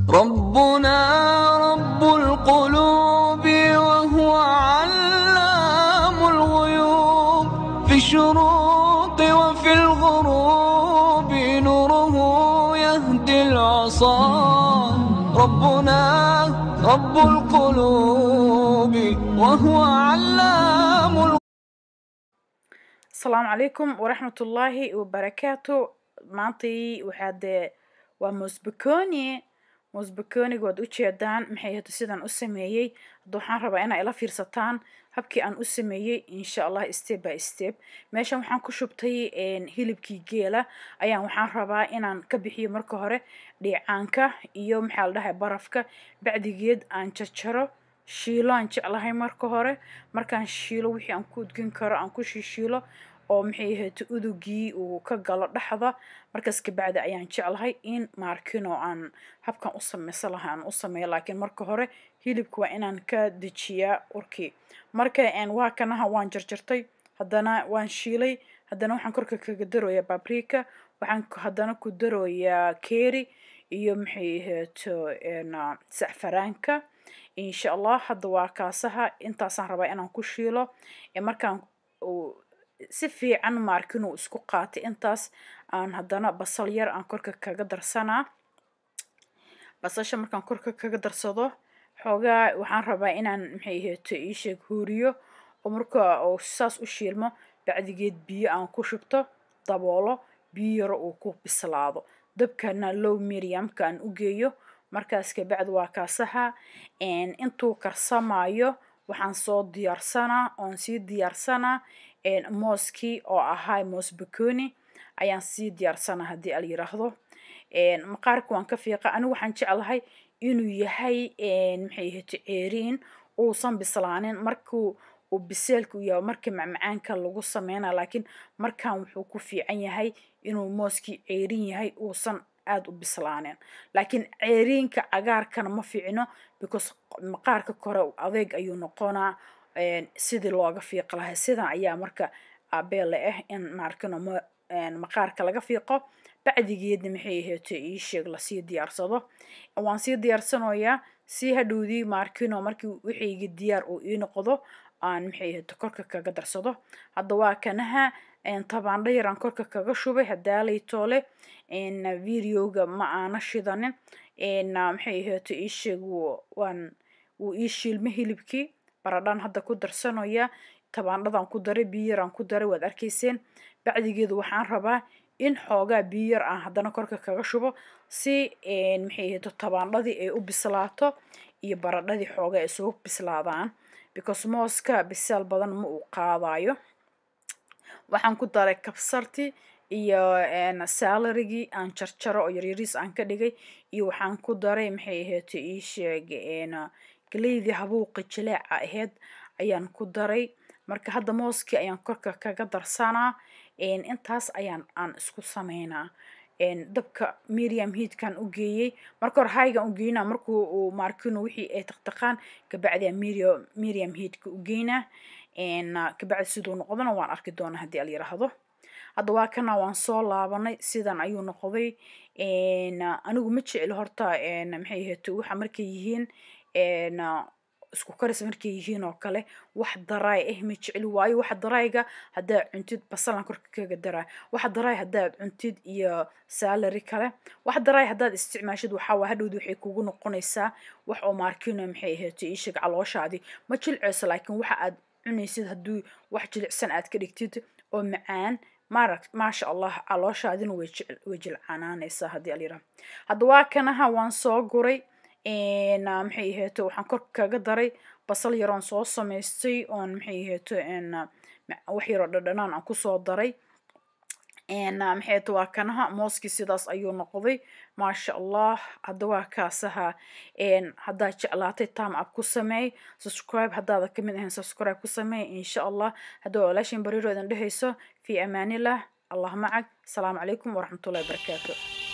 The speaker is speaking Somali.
ربنا رب القلوب وهو علام الغيوب في الشروق وفي الغروب نوره يهدي العصا ربنا رب القلوب وهو علام الغيوب asalaamu calaykum waraxmatullaahi wabarakaatu maantai waxaa dee waa mosbaconi mosbaconiga waad ujeedaan maxay hata sidaan u sameeyey hadda waxaan rabaa inaa ila fiirsataan habkii aan u sameeyey insha allah step by step meeshan waxaan ku shubtay hilibkii geela ayaan waxaan rabaa inaan ka bixiyo marka hore dhiicaanka iyo maxaa la dhahay barafka bacdigeed aan jarjaro shiilo aan jeclahay marka hore markaan shiilo wixii aan ku udgin karo aan ku shiishiilo oo maxay ahayd udugii uu ka galo dhexda markaas kabacdi ayaan jeclahay in maarkino aan habkan u sameysan lahaa aan u sameeyo laakiin marka hore hilibka waa inaan ka dejiyaa urkii marka waa kanaha waan jarjartay haddana waan shiilay haddana waxaan korka kaga darooyaa babrika waxaan haddana ku darooyaa keeri iyo maxay ahayd sacfaraanka insha allah hadda waa kaasaha intaasaan rabaa inaan ku shiilo markaan si fiican maarkinuu isku qaatay intaas aan haddana basal yar aan korka kaga darsanaa basasha markaan korka kaga darsado xoogaa waxaan rabaa inaan maxay ahayd iisheeg huuriyo oo marka uu saas u shiilmo bacdigeed biyo aan ku shubto daboolo biyo yaro uu ku bislaado dabkana low mediumka aan u geeyo markaas kabacdi waa kaasaha intuu karsamayo waxaan soo diyaarsanaa oon sii diyaarsanaa mooskii oo ahaa moos baconi ayaan sii diyaarsanaa haddii al yiraahdo maqaarka waan ka fiiqa anigu waxaan jeclahay inuu yahay maxay ahayd ceeriin uusan bislaanin markuu uu biseelka u yahay marka macmacaanka lagu sameynaa laakiin markan wuxuu ku fiican yahay inuu mooskii ceerin yahay uusan aada u bislaanin laakiin ceeriinka cagaarkana ma fiicno because maqaarka kore adeeg ayuu noqonaa sidii looga fiiqi lahay sidan ayaa marka abeele ah in maarkino maqaarka laga fiiqo bacdigeedna maxay ahayd ii sheeg lasii diyaarsado waan sii diyaarsanayaa si hadhowdii maarkino markii wixayga diyaar uu ii noqdo aan maxay ahayd korka kaga darsado hadda waa kanaha tabaandho yaraan korka kaga shubay hadaalay toole videoga ma aana shidanin maxay ahayd ii sheeg waan wuu ii shiilma hilibkii baradhaan hadda ku darsanaya tabaandhadan ku daray biyo yaraan ku daray waad arkayseen bacdigeedu waxaan rabaa in xoogaa biyo yar aan haddana korka kaga shubo si maxay ahayd tabaandhadii ay u bislaato iyo baradhadii xoogaa ay isugu bislaadaan because mooska bisaal badan ma uu qaadayo waxaan ku daray kabsarti iyo salarigii aan jarjaro oo yaryariis aan ka dhigay iyo waxaan ku daray maxay ahayd ii sheeg galeydii habuuqa jileeca ahayd ayaan ku daray marka hadda mooskii ayaan korka kaga darsanaa intaas ayaan aan isku sameynaa dabka medium heatkan u geeyey marka hore haygan u geynaa markuu uu maarkino wixii ay taqtaqaan kabacdi medium medium heatka u geynaa kabacdi siduu noqdona waan arki doonaa haddii al yiraahdo hadda waa kana waan soo laabanay sidan ayuu noqday anigu ma jecli horta maxay ahayd waxa markay yihiin isku karis markay yihiin oo kale wax daraay ah ma jecli waayo waxa daraayga haddaad cuntid basalan korka kaga daraa waxa daraay haddaad cuntid iyo salary kale wax daraay haddaad isticmaashid waxaa waa hadhowdi waxay kugu noqonaysaa wax oo maarkino maxay ahayd iisheeg calooshaadii ma jilceyso laakiin waxa aad cunaysid hadduu wax jilicsan aad ka dhigtid oo macaan maarag maasha allah calooshaadina way way jilcanaanaysaa haddii alyira hadda waa kanaha waan soo guray maxay ahayd waxaan korka kaga daray basal yaroon soo samaystay oon maxay ahayd wax yaroo dhadhanaan aan kusoo daray maxay ahayd waa kanaha mooskii sidaas ayuu noqday maasha allah hadda waa kaasaha haddaad jeclaatay tam up ku sameey subscribe haddaada kamid ahayn subscribe ku sameey insha allah hadda waa walaashin bariiro idin dhehayso fi amaanillah allah macag asalaamu calaykum waraxmatullahi wabarakaatu